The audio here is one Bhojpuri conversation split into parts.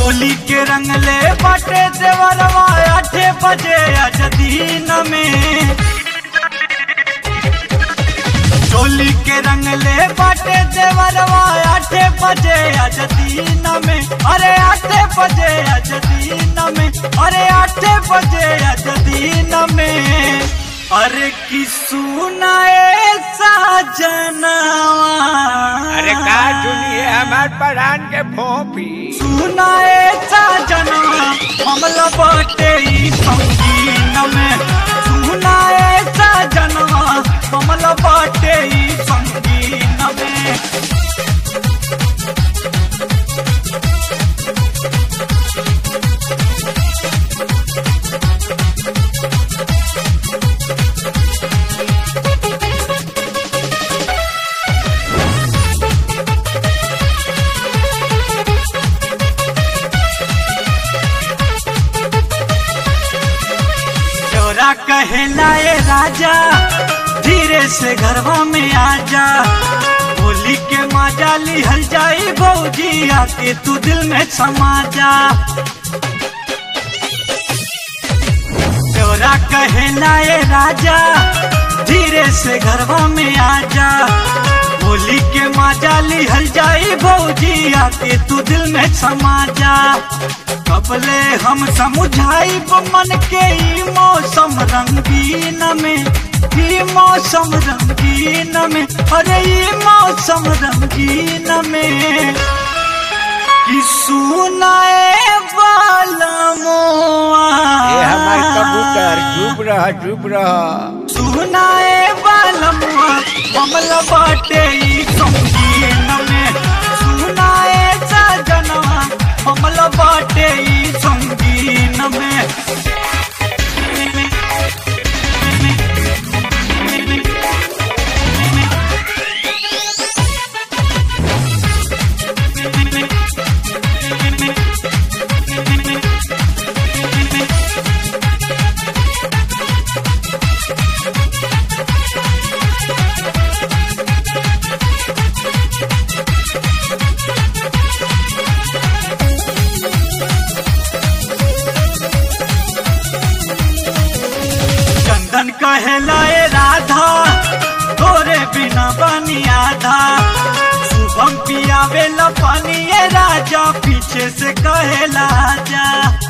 चोली के रंग ले बाटे देवरवा आठे बजे आज दिन में चोली के रंग ले बाटे देवरवा आठे बजे आज दिन में अरे आठे बजे आज दिन में अरे आठे बजे आज दिन में अरे की सुनाए साजनवा अरे का सुनिए हमार परान के भोपी सुनाए साजनवा हमला बाटे ई संगीन में सुनाए साजनवा हमला बाटे ई संगीन में चोरा कहला ए राजा धीरे से घरवा में आजा होली के माजा लिहल जाई भौजी आके तू दिल में समा जा चोरा कहला ए राजा धीरे से घरवा में आजा होली के माजा लिहल जाई भौजी आके तू दिल में समा जा कबले हम समझाई मन के ई मौसम रंगीन में ई मौसम रंगीन में अरे ई मौसम रंगीन में कि सुनाए वाला मोआ ये हमार कबूतर चुप रह चुप रह सुनाए वाला मोआ मामला बाटे ई संगीन में सुनाए सजनवा मामला बाटे ई संगीन में चंदन कहलाए राधा तोरे बिना बनी आधा शुभम पियावे ला पानी ये राजा पीछे से कहला जा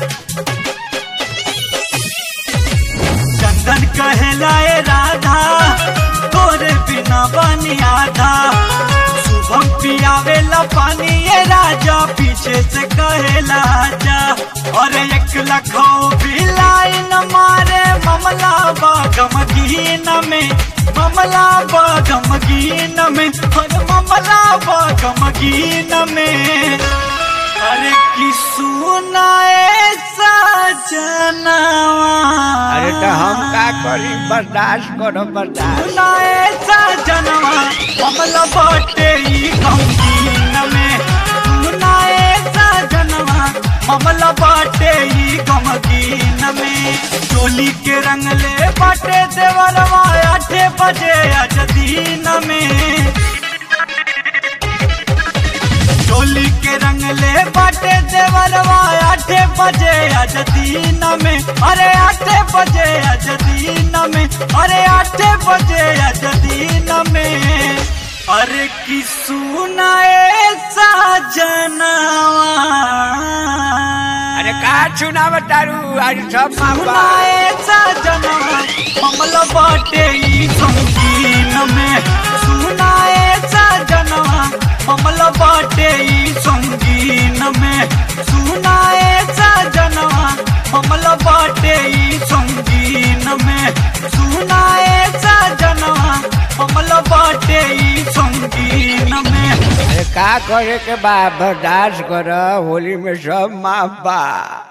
चंदन कहलाए राधा तोरे बिना बनी आधा शुभम पियावे ला पानी ये राजा पीछे से कहला जा और एक लखो भी लाइन मारे ममला बागम गीन में ममला बागम गीन में और ममला बागम गीन में अरे की सुनाए सजनवा अरे तो हम का करी बर्दाश्त करो बर्दाश्त सुनाए सजनवा कमला बाटे ई गमगीन में सुनाए सजनवा कमला बाटे ई गमगीन में चोली के रंग ले बाटे देवरवा आठे बजे आज दीन में चोली के रंग ले बाटे देवरवा आठे बजे आज दीन में अरे आठे बजे आज दीन में अरे आठे बजे आज दीन में अरे की सुनाए साजनवा अरे का सुना बतारू आज सब माँ सुनाए सजनवा कमल बाटे ई संगीन में सुनाए सजनवा कमल बाटे ई संगीन में सुनाए सजनवा कमल बाटे ई संगीन में सुनाए सजनवा कमल बाटे ई संगीन में अरे का करे के बा बर्दाश्त कर होली में सब माँ बा